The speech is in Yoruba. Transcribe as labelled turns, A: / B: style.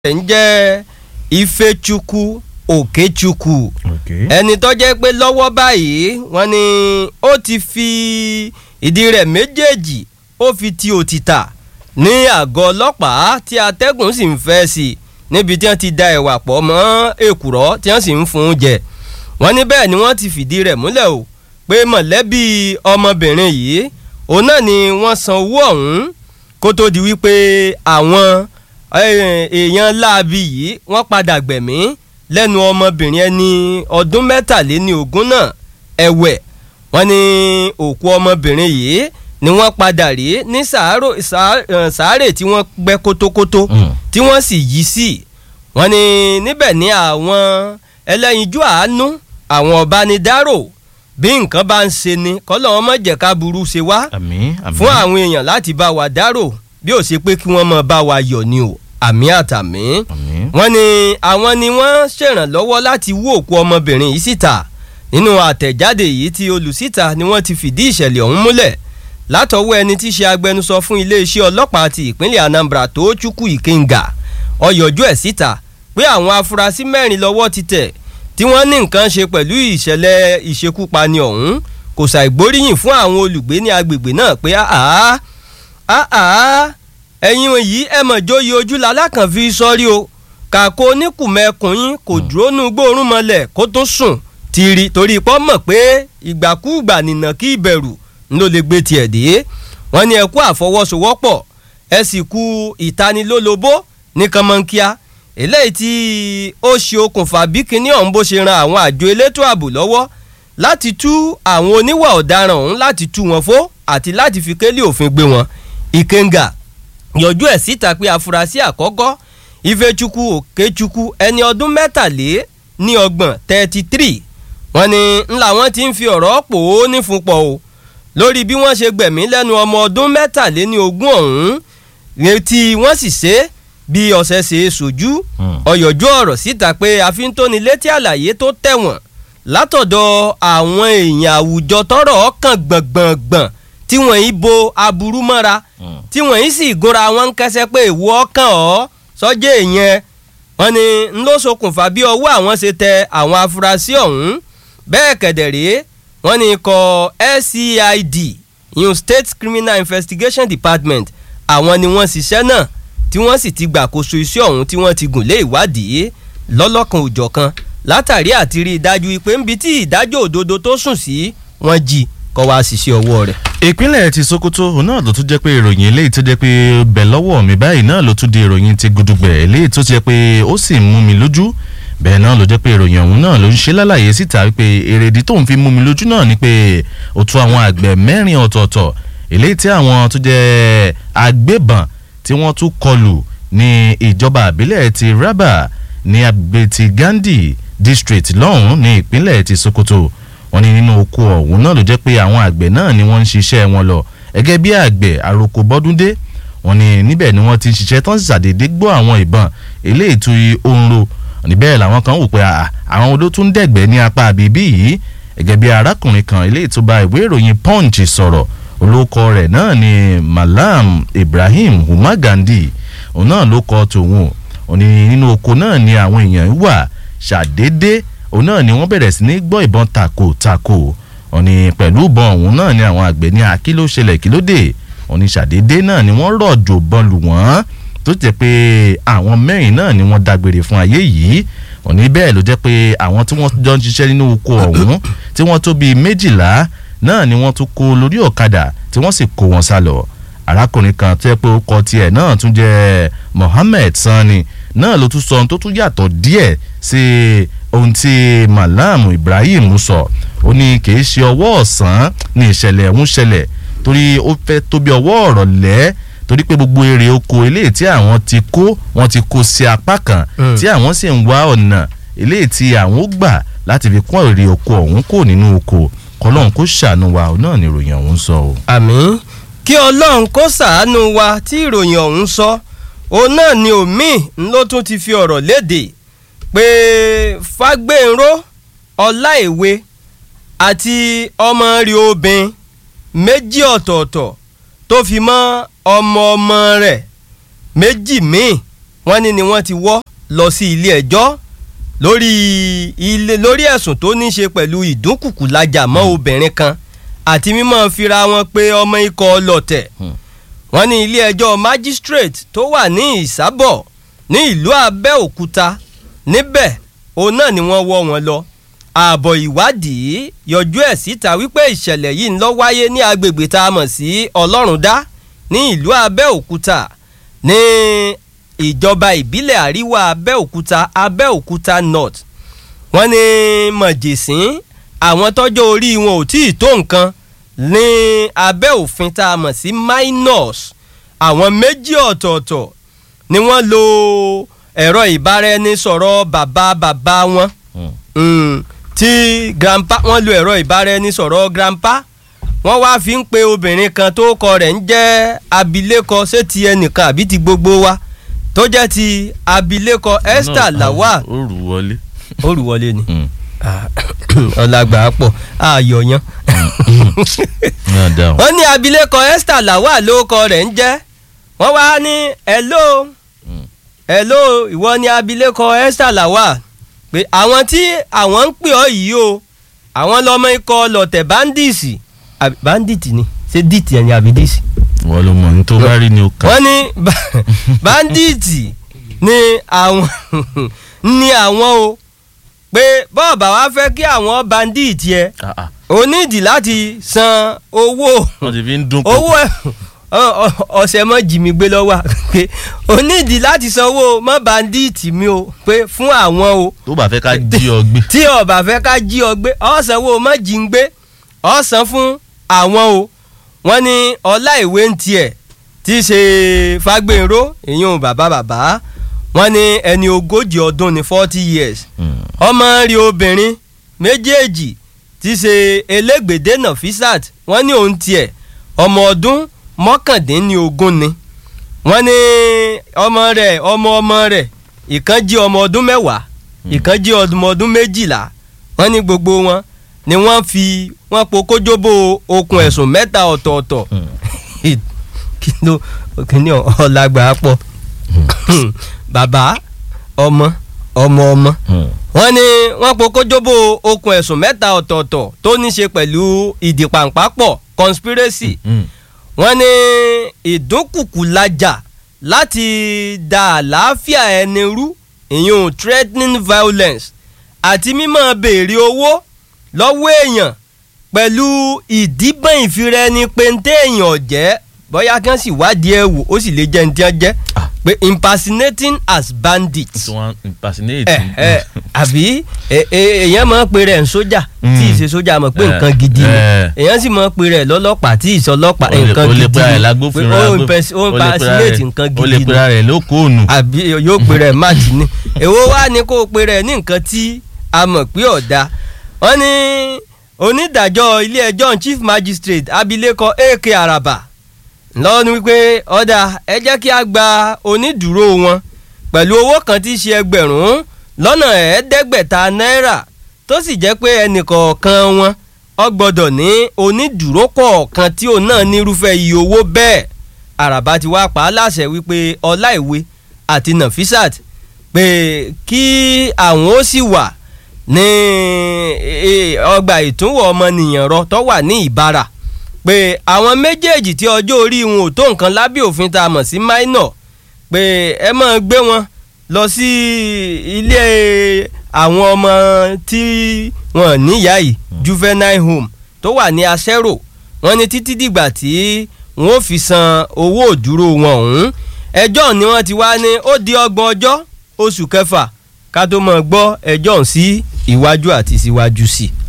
A: rẹ̀ ń jẹ́ Ifechukwu Okechukwu
B: Okay.
A: ẹni tó jẹ́ pé lọ́wọ́ báyìí wọ́n ní ó ti fi ìdí rẹ̀ méjèèjì ó fi ti òtítà ní àgọ́ ọlọ́pàá tí atẹ́gùn sì ń fẹ́ sí i níbi tí wọ́n ti da ẹ̀wà pọ̀ mọ́ èkùrọ́ tí wọ́n sì ń fún un jẹ wọ́n ní bẹ́ẹ̀ ni wọ́n ti fìdí rẹ̀ múlẹ̀ o pé mọ̀lẹ́bí ọmọbìnrin yìí òun náà ni wọ́n san owó ọ̀hún kó tó di wípé àwọn eh, èèyàn láabi yìí wọ́n padà gbẹ̀mí lẹ́nu ọmọbìnrin ẹni ọdún mẹ́tàléní ogún náà ẹ̀wẹ̀ wọ́n ní òkú ọmọbìnrin yìí ni wọ́n padà rí ní sàárò sàá- eh, sàárè tí wọ́n gbẹ́ kótókótó
B: Mm.
A: tí wọ́n sì yí sí wọ́n ní níbẹ̀ ní àwọn ẹlẹ́yinjú àánú àwọn ọ̀bánidárò bí nǹkan bá ń ṣe ni kọ́lọ́ wọn mọ̀ jẹ́ ká burú ṣe wá
B: àmín àmín.
A: fún àwọn èèyàn láti bá wa dárò bí ó ṣe pé kí wọ́n mọ̀ bá wa yọ̀ ni o àmì àtàmì
B: àmín.
A: wọ́n ní àwọn ni wọ́n ṣèrànlọ́wọ́ láti wú òkú ọmọbìnrin yìí síta nínú àtẹ̀jáde yìí tí olùsíta ni wọ́n ti fìdí ìṣẹ̀lẹ̀ ọ̀hún múlẹ̀ látọwọ́ ẹni tí í ṣe agbẹnusọ fún iléeṣẹ́ ọlọ́pàá ti ìpínlẹ̀ Anambra Tochukwu Ikenga ó yọjú ẹ̀ síta pé àwọn afurasí mẹ́rin lọ́wọ́ ti tẹ̀ tí wọ́n ní nǹkan ṣe pẹ̀lú ìṣẹ̀lẹ̀ ìṣekúpani ọ̀hún kò ṣàìgbóríyìn fún àwọn olùgbé ní agbègbè náà pé àá àá ẹ̀yin yìí ẹ mọ̀ jóye ojú lalákàn fi sọ́rí o kàkó oníkùmẹ̀kùn yín kò dúró nù gbóòórùn mọ́lẹ̀ kó tó sùn tìrì torí pọ́ mọ̀ pé ìgbàkúùgbà nìna kí ìbẹ̀rù ló lè gbé tiẹ̀ dé wọ́n ní ẹ kú àfọwọ́sowọ́pọ̀ ẹ sì kú ìtanilólobó ní kànmọ́nkíá eléyìí tí ó ṣe okùnfà bí kinní ọ̀hún bó ṣe ran àwọn àjọ elétò ààbò lọ́wọ́ láti tú àwọn oníwà ọ̀daràn ọ̀hún láti tú wọn fó àti láti fi kélé òfin gbé wọn Ikenga yọjú ẹ̀ síta pé afurasí àkọ́kọ́ Ifechukwu Okechukwu ẹni ọdún mẹ́tàlé ní ọgbọ̀n thirty three wọ́n ní ńlá wọn ti ń fi ọ̀rọ̀ pò ó nífunpọ̀ o lórí bí wọ́n ṣe gbẹ̀mí lẹ́nu ọmọ ọdún mẹ́tàlé ní ogún ọ̀hún retí wọ́n sì ṣe é bí ọ̀sẹ̀ ṣe é sojú
B: Hmm.
A: ọ̀yọ̀jú ọ̀rọ̀ síta pé àfintónilétí àlàyé tó tẹ̀wọ̀n látọ̀dọ̀ àwọn èèyàn àwùjọ tọ́rọ̀ ọkàn gbọ̀ngbọ̀ngbọ̀n tí wọ́n yìí bo aburú mọ́ra
B: Hmm.
A: tí wọ́n yìí sì gúnra wọn ń kẹsẹ́ pé ìwọ ọkàn ọ́ sọ́jẹ́ ìyẹn wọ́n ní ń ló ṣokùnfà bí ọwọ́ àwọn ṣe tẹ àwọn afurasí ọ̀hún bẹ́ẹ̀ kẹ̀dẹ̀rẹ́ wọ́n ní ikọ̀ SCID ìyún State Criminal Investigation Department àwọn ni wọ́n ṣiṣẹ́ náà tí wọ́n sì ti gbàkóso iṣẹ́ ọ̀hún tí wọ́n ti gùn lé ìwádìí lọ́lọ́kan òjọ̀kan látàrí àti rí i dájú pé níbi tí ìdájọ́ òdodo tó sùn sí wọ́n jí kọ́ wá ṣiṣẹ́ ọwọ́ rẹ̀.
B: ìpínlẹ̀ ti Sokoto òun náà ló tún jẹ́ pé ìròyìn eléyìí tó jẹ́ pé bẹ̀ lọ́wọ́ mi báyìí náà ló tún di ìròyìn ti gudugbẹ̀ eléyìí tó jẹ́ pé ó sì ń mú mi lójú bẹ́ẹ̀ náà ló jẹ́ pé ìròyìn ọ̀hún náà ló ń ṣe lálàyé síta wípé èrèdí tó ń fi mú mi lójú náà ni pé ó tún àwọn àgbẹ̀ mẹ́rin ọ̀tọ̀ọ̀tọ̀ eléyìí tí àwọn tó jẹ́ agbébọn tí wọ́n tún kọlù ní ìjọba àbílẹ̀ ti Raba ní agbègbè ti Gandhi district lọ́hùn ní ìpínlẹ̀ ti Sokoto wọ́n ní nínú oko ọ̀hún náà ló jẹ́ pé àwọn àgbẹ̀ náà ni wọ́n ń ṣiṣẹ́ wọn lọ gẹ́gẹ́ bí àgbẹ̀ àròkọ bọ́dúndé wọ́n ní níbẹ̀ ni wọ́n ti ń ṣiṣẹ́ tán sì ṣàdédé gbọ́ àwọn ìbọn eléyìí tó yí oorun níbẹ̀ làwọn kan wò pé àà, àwọn oló tún dẹ̀gbẹ́ ní apá àbíbí yìí gẹ́gẹ́ bí arákùnrin kan eléyìí tó bá ìwé ìròyìn punch sọ̀rọ̀ olóko rẹ̀ náà ni malam ibrahim umar gandhi òun náà ló kọ tòun ò ní nínú oko náà ni àwọn èèyàn wà ṣàdédé òun náà ni wọ́n bẹ̀rẹ̀ sí ní gbọ́ ìbọn tako-tako òní pẹ̀lú ìbọn òun náà ni àwọn àgbẹ̀ ní akí ló ṣẹlẹ̀ kí ló dé òní ṣàdédé náà ni wọ́n rọ̀jò bọ́n lù wọ́n tó jẹ́ pé àwọn mẹ́rin náà ni wọ́n dágbére fún ayé yìí òní bẹ́ẹ̀ ló jẹ́ pé àwọn tí wọ́n jọ ń ṣiṣẹ́ nínú oko ọ̀hún tí wọ́n tó bíi méjìlá náà ni wọ́n tún kó lórí ọ̀kadà tí wọ́n sì kó wọn sá lọ arákùnrin kan tó yẹ pé orúkọ tiẹ̀ náà tún jẹ́ Mohammed Sani náà ló tún sọ ohun tó tún yàtọ̀ díẹ̀ sí ohun tí Malam Ibrahim sọ ó ní kì í ṣe ọwọ́ ọ̀sán ní ìṣẹ̀lẹ̀ ọ̀hún ṣẹlẹ̀ torí ó fẹ́ tó bí ọwọ́ ọ̀rọ̀ lẹ́ torí pé gbogbo èrè oko eléyìí tí àwọn ti kó wọ́n ti kó sí apá kan
A: Mm.
B: tí àwọn sì ń wá ọ̀nà eléyìí tí àwọn ó gbà láti fi kún èrè oko ọ̀hún kò nínú oko kọlọ́n kó ṣàánú wa òun náà ni ìròyìn ọ̀hún sọ o.
A: àmín kí ọlọ́run kó ṣàánú wa tí ìròyìn ọ̀hún sọ òun náà ni omi ló tún ti fi ọ̀rọ̀ léde pé fágbénró ọláìwé àti ọmọ rí obìnrin méjì ọ̀tọ̀ọ̀tọ̀ tó fi mọ́ ọmọ ọmọ rẹ̀ méjì míì wọ́n ní ni wọ́n ti wọ́ lọ sí ilé ẹjọ́ lórí ilé lórí ẹ̀sùn tó ní í ṣe pẹ̀lú ìdúnkùkù lajà mọ́ obìnrin kan àti mímọ́ fira wọn pé ọmọ ikọ̀ ọlọ́tẹ̀ wọ́n ní ilé ẹjọ́ magistrate tó wà ní ìsábọ̀ ní ìlú abẹ́òkúta níbẹ̀ òun náà ni wọ́n wọ́ wọn lọ ààbọ̀ ìwádìí yọjú ẹ̀ síta wípé ìṣẹ̀lẹ̀ yìí ń lọ wáyé ní agbègbè tá a mọ̀ sí ọlọ́rundá ní ìlú abẹ́òkúta ní ìjọba ìbílẹ̀ àríwá abẹ́òkúta abẹ́òkúta north wọ́n ní mọ̀jẹ̀sín àwọn tọ́jọ́ orí wọn ò tí ì tó nǹkan ní abẹ́ òfin tá a mọ̀ sí minors àwọn méjì ọ̀tọ̀ọ̀tọ̀ ni wọ́n lo ẹ̀rọ ìbáraẹnisọ̀rọ̀ bàbá bàbá wọn Mm, tí grandpa wọ́n lo ẹ̀rọ ìbáraẹnisọ̀rọ̀ grandpa wọ́n wá fi ń pe obìnrin kan tó kọ rẹ̀ ń jẹ́ abilékọ ṣé ti ẹnìkan àbí ti gbogbo wa tó jẹ́ ti abilékọ Esther Lawal
B: ó rù wọlé.
A: olùwọlé ni
B: Mm.
A: ọlágbà pọ̀ àyọ̀yán
B: náà dáhùn.
A: wọ́n ní abilékọ Esther Lawal lórúkọ rẹ̀ ń jẹ́ wọ́n wá ní hello
B: Mm.
A: hello ìwọ ni abilékọ Esther Lawal pé àwọn tí àwọn ń pè ọ́ yìí o àwọn lọ́mọ ikọ̀ lọ̀tẹ̀ bandits àbí bandit ni ṣé dit yẹn ni àbí dis
B: wọ́n ló mọ̀ ní tó bá rí ni ó kà.
A: wọ́n ní ba- bandit ni àwọn ni àwọn o pé bọ́ọ̀bà wa fẹ́ kí àwọn bandit yẹ
B: Ah, ah.
A: o nídìí láti san owó
B: wọ́n ti fi ń dún
A: owó ẹ ọ- ọ- ọ̀sẹ̀ mọ́ jì mí gbé lọ́wọ́ pé o nídìí láti san owó mọ́ bandit mi o pé fún àwọn o
B: tó bá fẹ́ ká jí ọ gbé.
A: tí ọba fẹ́ ká jí ọ gbé ọ̀sán wo mọ́ jí ń gbé ọ̀sán fún àwọn o wọ́n ní ọlá ìwé ń tiẹ̀ tí í ṣe fagbénró ìyún bàbá bàbá wọ́n ní ẹni ogójì ọdún ní forty years
B: Mm.
A: ọmọ rí obìnrin méjèèjì tí í ṣe elégbèdé Nafisat wọ́n ní òun tiẹ̀ ọmọ ọdún mọ́kàndínlógún ni wọ́n ní ọmọ rẹ̀ ọmọ ọmọ rẹ̀ ìkan jí ọmọ ọdún mẹ́wàá ìkan jí ọmọ ọdún méjìlá wọ́n ní gbogbo wọn ni wọ́n fi wọ́n po kójóbó okùn ẹ̀sùn mẹ́ta ọ̀tọ̀ọ̀tọ̀
B: Mm.
A: kí ló kí ni ọ̀làgbà pọ̀ bàbá ọmọ ọmọ ọmọ
B: Mm.
A: wọ́n ní wọ́n po kójóbó okùn ẹ̀sùn mẹ́ta ọ̀tọ̀ọ̀tọ̀ tó ní ṣe pẹ̀lú ìdìpàǹpápọ̀ conspiracy
B: Mm.
A: wọ́n ní ìdúnkùkù lajà láti da àlàáfíà ẹni rú ìyún threatening violence àti mímọ́ béèrè owó lọ́wọ́ èèyàn pẹ̀lú ìdíbọn ìfiraẹni péńté èèyàn ọ̀jẹ́ bóyá kí wọ́n sì wádìí ẹ̀ wò ó sì lè jẹ́ ní tí wọ́n jẹ́
B: Ah.
A: pé impersonating as bandits
B: tí wọ́n impersonate.
A: ẹ ẹ àbí ẹ- ẹ- èèyàn máa ń pe rẹ̀ ń sójà
B: Mm.
A: tí ì ṣe sójà mọ̀ pé
B: Eh,
A: nǹkan gidi ni
B: eh.
A: èèyàn sì máa ń pe rẹ̀ lọ́lọ́pàá tí ì sọ ọlọ́pàá
B: Ó lè-
A: nǹkan
B: ó lè
A: gidi
B: pera rẹ̀
A: ni
B: lágbófinró,
A: pé ó
B: agbó-
A: imperson- ó
B: ó lè pera
A: impersonate
B: rẹ̀-
A: nǹkan
B: ó lè
A: gidi
B: pera
A: ni
B: rẹ̀ lókòónù.
A: àbí yóò pe rẹ̀ máàtì ni èwo wá ni kó o pe rẹ̀ ní nǹkan tí a mọ̀ pé ọ̀dà wọ́n ní onídàájọ́ ilé ẹjọ́ chief magistrate abilékọ ak araba lọ́wọ́ ni wípé ọ̀dà ẹ jẹ́ kí a gba onídùúró wọn pẹ̀lú owó kan tí í ṣe ẹgbẹ̀rún lọ́nà ẹ̀ẹ́dẹ́gbẹ̀ta náírà tó sì jẹ́ pé ẹnìkọ̀ọ̀kan wọn ó gbọ́dọ̀ ní onídùúró kọ̀ọ̀kan tí òun náà nírúfẹ́ iye owó bẹ́ẹ̀ àràbà ti wá pa á láṣẹ wípé ọláìwé àti nafisat pé kí àwọn ó sì wà ní eh, ọgbà ìtúnwò ọmọnìyàn rọ tó wà ní ìbára pé àwọn méjèèjì tí ọjọ́ orí wọn ò tó nǹkan lábẹ́ òfin tá a mọ̀ sí minor pé ẹ máa gbé wọn lọ sí ilé àwọn ọmọ tí wọn níyà yìí juvenile home tó wà ní asẹ́rò wọn ní títí dìgbà tí wọn ò fi san owó òdúró wọn ọ̀hún ẹjọ́ ni wọ́n ti wá ní ó di ọgbọ̀n ọjọ́ oṣù kẹfà ká tó mọ̀ gbọ́ ẹjọ́ ọ̀hún sí iwájú àti síwájú sí i.